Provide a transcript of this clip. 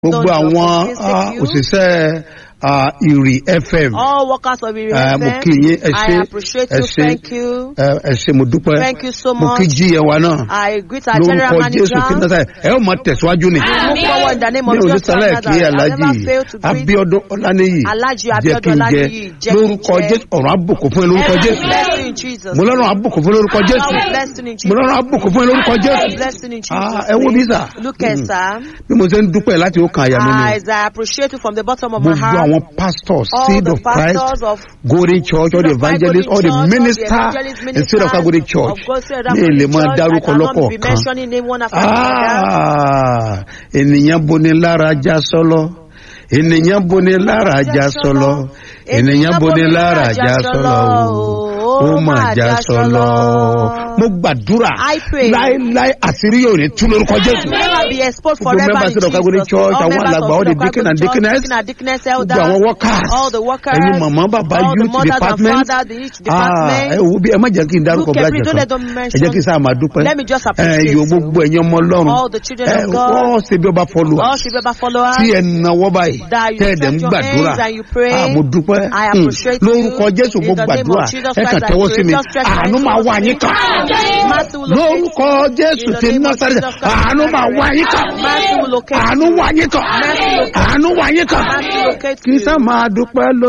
gbogbo Lord, àwọn your visit ah, you. òṣìṣẹ́ ah, ìrì fm All workers of Iri Eh, mo FM, kí yín ẹ I ṣé appreciate ẹ you. ṣé Thank you. ẹ ẹ ṣé mo dúpẹ́ Thank you so mo much. kí jí ẹ wa náà I greet our general lórúkọ jésù manager. kí náà sáyẹ ẹ ó máa tẹ̀síwájú ni Move forward in the name mi of ò ní Jesus sálẹ̀ Christ. kí I alájì never fail to greet abiodun ọláníyì Alhaji jẹ́ kí Abiodun n jẹ Olaniyi, jẹ́ kí n lórúkọ jẹ. jésù ọ̀rọ̀ àbùkù fún ẹ lórúkọ every jésù blessing in Jesus. mo lọ́rùn àbùkù fún ẹ lórúkọ jésù Every blessing in mo Jesus. lọ́rùn àbùkù fún ẹ lórúkọ Every jésù blessing in Ah, Jesus. ẹ wo bí sà Look at Sam. bí mo ṣe ń dúpẹ́ láti ó kan àyà mi ni As I appreciate you from the bottom of my gbogbo heart. àwọn pastors All seed the of christ pastors of golden church all the Seed of Christ evangelists all the Golden Church, all the minister evangelist and seed of christ golden church of God, Seed of ní Christ èlé Golden máa Church, dárúkọ I cannot be lọ́kọ̀ọ̀kan mentioning name one after another. Ah, ènìyàn boni lára já sọlọ ènìyàn boni lára já sọlọ ènìyàn boni lára já sọlọ o ó mà já sọlọ mo gbàdúrà I pray. láéláé àṣírí yóò ní tú lórúkọ jésù Never be exposed Gbogbo forever members in of Calvary Jesus. Church, All àwọn members alàgbà, of all the Calvary deacon and Church, deaconess, deacon and deaconess, gbogbo elders, àwọn workers all the workers, ẹ̀yin màmá bàbá all the youth mothers and department fathers, the each Ah, department. ẹ wo bí ẹ má jẹ́ kí n dárúkọ Look bí at me, don't let àjẹsán them ẹ jẹ́ kí n mention. sáà máa dúpẹ́ Let me just ẹ appreciate yóò you. gbogbo ẹ̀yin ọmọ ọlọ́run All the children ẹ of God. wọ́n ṣe bí ọba followers All should be ever followers. tí ẹ náwó báyìí That you tẹ́ ẹ dẹ̀ ń stretch your gbàdúrà hands and you pray. Ah, mo dúpẹ́ I Hmm. appreciate you. lórúkọ jésù mo In the name of gbàdúrà Jesus ẹ kàn Christ, I tẹ́wọ́ sí pray. mi Just stretch your àánú hands máa towards wá me. yín kàn Mercy will locate lórúkọ jésù In the ti name of násàrẹ Jesus Christ, àánú máa wá yín kàn Mercy will locate àánú wá yín kàn Mercy will locate àánú wá yín kàn Mercy will locate kì í you. sá máa dúpẹ́ lórí.